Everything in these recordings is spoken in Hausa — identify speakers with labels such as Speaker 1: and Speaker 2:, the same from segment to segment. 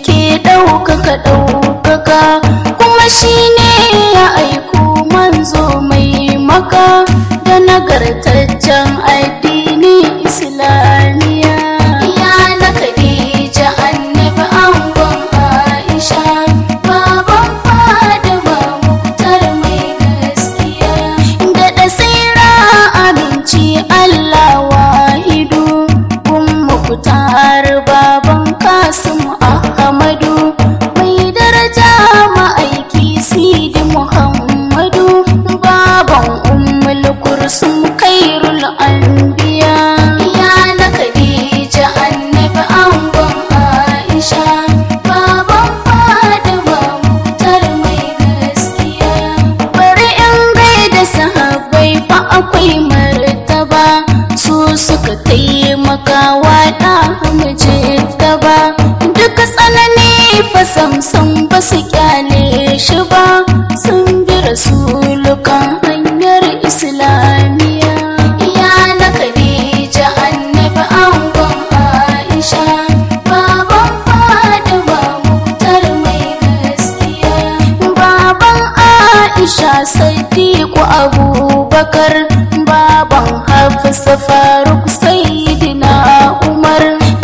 Speaker 1: ke ɗaukaka ɗaukaka kuma shi ne ya aiko manzo mai maka da nagartaccen addini islamiya ya na khadija annabi angon aisha baban fadima muktar mai gaskiya da dasira aminci allah wahidu kun muktar baban kasim ahmadu mai daraja ma'aiki sidi muhammadu baban ummul kursum kairul anbiya ya na khadija annabi angon aisha baban fadima muktar mai gaskiya bari in gaida sahabbai fa akwai martaba su suka taimaka wa da hamje gaba duk tsanani fa samsam ba su kyale shi ba sun bi rasulukan hanyar islamiya ya na khadija annabi angon aisha baban fadima muktar mai gaskiya baban aisha sadiku abubakar baban hafsa faruk sayyidina umar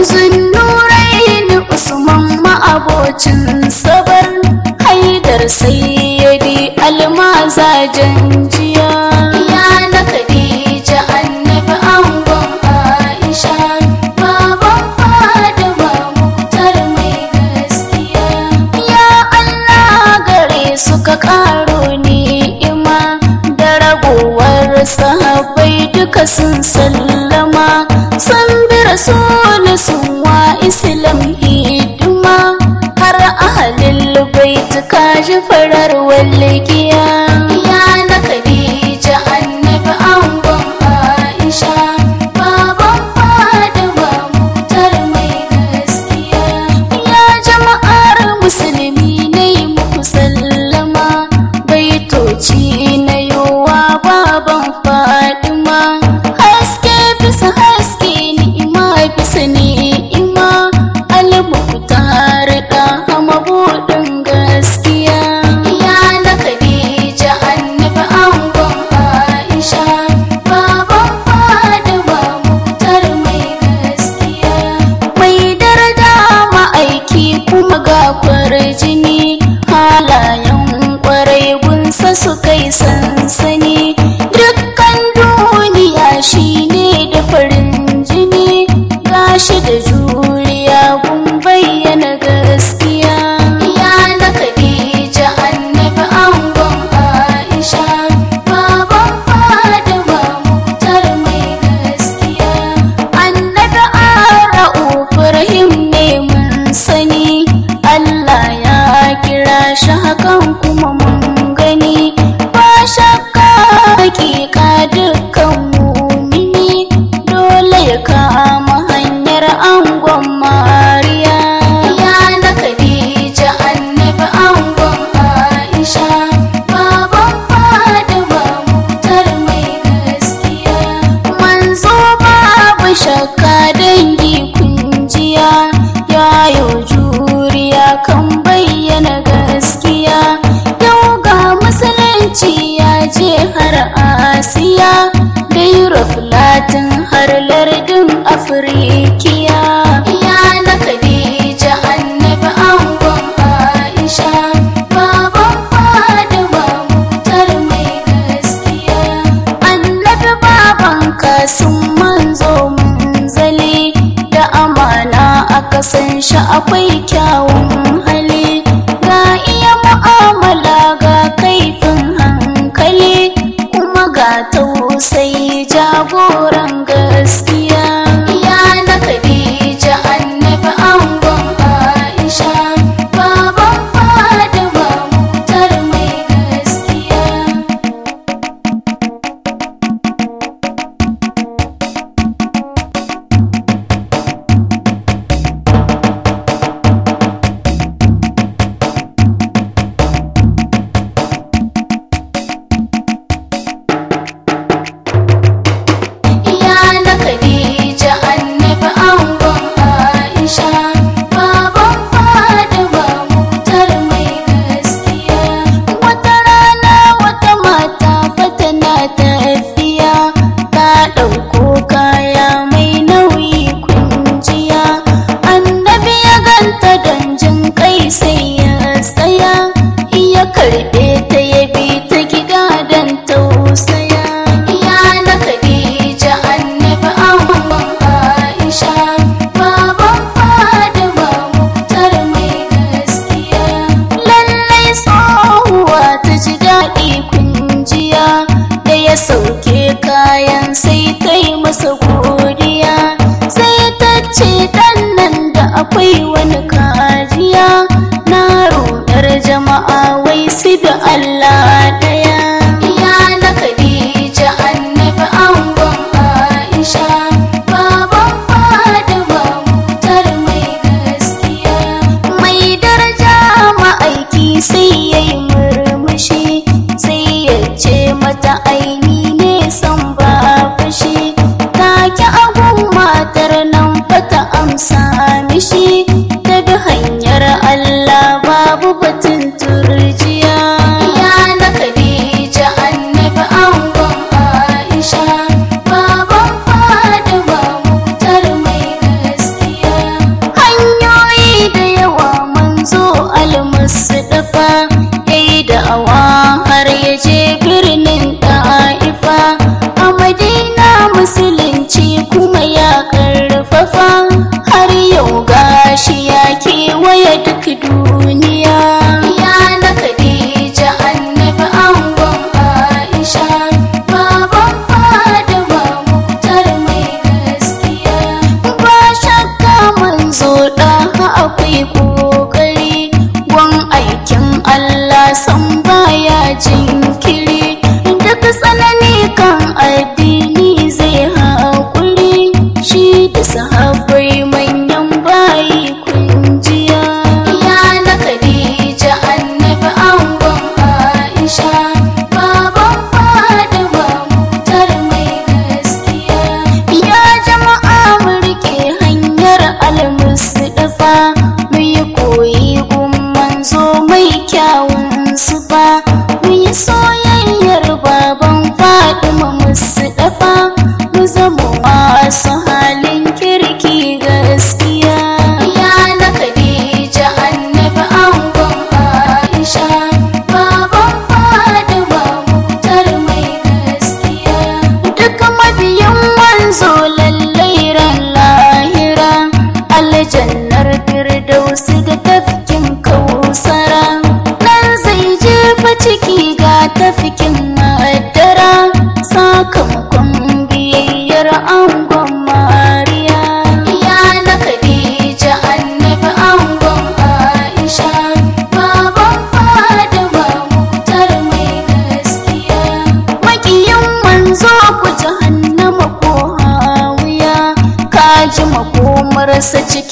Speaker 1: zunnuraini usman ma'abocin sabar haidar sayyidi almazajen jiya ya na khadija annabi angon aisha baban fadima muktar mai gaskiya ya allah gare suka karo ni'ima da ragowar sahabbai duka sun sallama sun bi rasul sun wa islam hidima har ahalil bait kaji farar walgiya ya na khadija annabi angon aisha baban fadima muktar mai gaskiya ya jama'ar musulmi ne muku sallama baitoci na yowa baban fadima haske bisa haske ni'ima bisa ni'ima almuhtar da mabudin gaskiya ya na khadija annabi angon aisha baban fadima muktar mai gaskiya mai daraja ma'aiki kuma ga kwarjini halayen kwarai gunsa su kai sansani dukkan duniya shine da farin jini gashi da juriya gun bayyana gaskiya ya na khadija annabi angon aisha baban fadima muktar mai gaskiya annabi ara'u rahim ne mun sani allah ya kira shi hakan kuma mun gani ba shakka hakika dukkan mumini dole ya kama hanyar angon mariya ya na khadija annabi angon aisha baban fadima muktar mai gaskiya manzo babu shakka dangi kunjiya yayo juriya kan bayyana gaskiya yau ga musulunci ya je har asiya da europe latin har lardin afirikiya ya na khadija annabi angon aisha baban fadima muktar mai gaskiya annabi baban kasun manzo munzali da amana aka san shi akwai kyawun hali ga iya mu'amala ga kaifin hankali kuma ga tausayi jagoran gaskiya ya na khadija annabi angon aisha baban fadima muktar mai gaskiya jama'a wai su da Allah daya ya na Khadija annabi angon Aisha baban Fatima mutar mai gaskiya mai daraja ma'aiki sai yayi murmushi sai ya ce mata aini ne san ba fushi take agun matar nan fata amsa mishi ta bi hanyar Allah babu batun turjiya ya na Khadija annabi angon Aisha baban Fatima muktar mai gaskiya hanyoyi da yawa manzo almusdafa yayi da'awa har ya je birnin Ta'ifa a Madina musulunci kuma ya karfafa har yau gashi ya kewaye duk duniya ya na Khadija annabi angon Aisha baban Fatima muktar mai gaskiya ba shakka manzo da akwai kokari wan aikin Allah san baya jinkiri duk tsanani kan addini zai haƙuri shi da sahabbai manyan bayi kunjiya ya na Khadija annabi angon Aisha baban Fatima muktar mai gaskiya ya jama'a mu rike hanyar almusdafa mu yi koyi gun manzo mai kyawun sufa mu yi soyayyar baban Fatima musdafa mu zama masu halin kirki gaskiya ya na Khadija annabi angon Aisha baban Fatima muktar mai gaskiya duk mabiyan manzo lallai ran lahira aljannar firdausi da tafkin kausara nan zai jefa ciki ga tafkin madara sakamakon biyayyar angon mariya ya na khadija annabi angon aisha baban fadama muktar mai gaskiya makiyin manzo ku jahannama ko hawiya kaji makomarsa cikin